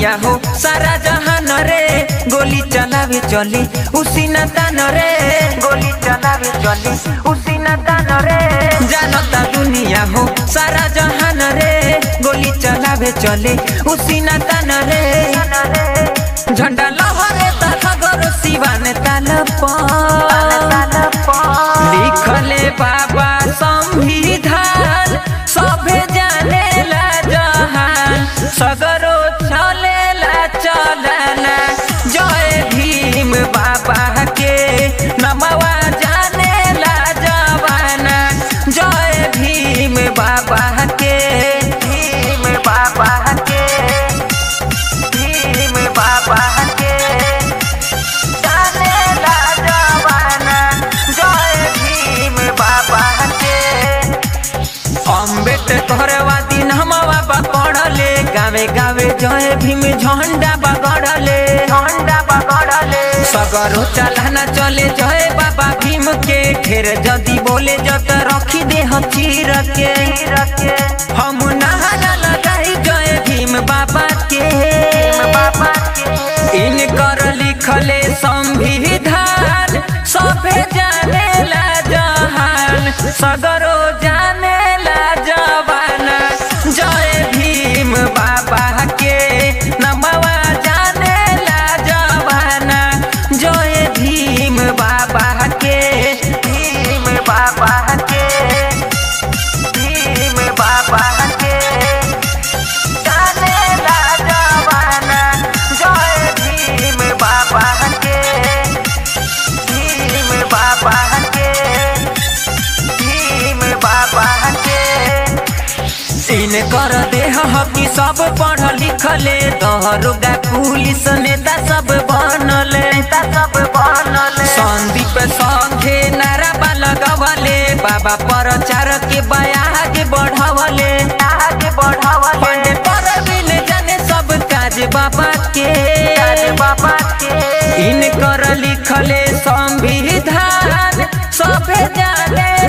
दुनिया हो सारा जहान रे गोली चलावे चले उसी न तान रे गोली चलावे चले उसी न तान रे जानता दुनिया हो सारा जहान रे गोली चलावे चले उसी न तान रे झंडा लहरे तखगर सिवान ताल लिखले बाबा संविधान सभे जानेला जहान सगरो चलेला चलना जय भीम बाबा के नमवा जानेला जवाना जय भीम बाबा के भीम बाबा के भीम बाबा के जानेला जवाना जय भीम बाबा के अम्बेडकर वादी नमवा पकड़ले गावे गावे जय भीम झंडा बगड़ले झंडा बगड़ले सगरो चलाना चले जय बाबा भीम के ढेर जदी बोले जत रखी दे हम चीर के हम नहाना लगाई जय भीम बाबा के बाबा के इनकर लिखले संविधान सभे जानेला जहान सगरो जानेला जवाना जय भीम बाबा के नमवा जानेला जवाना जय भीम बाबा के भीम बाबा के भीम बाबा के जानेला जवाना जय भीम बाबा के भीम बाबा के भीम बाबा के इन कर देह हकी सब पढ़ लिखले दहरोगा पुलिस नेता सब बनले नेता सब बनले संदीप संघे नारा लगवले बाबा प्रचार के बयाग बढ़वले आगे बढ़वले पर बिन जाने सब काज बाबा के काज बाबा के इन कर लिखले संविधान सभे जाने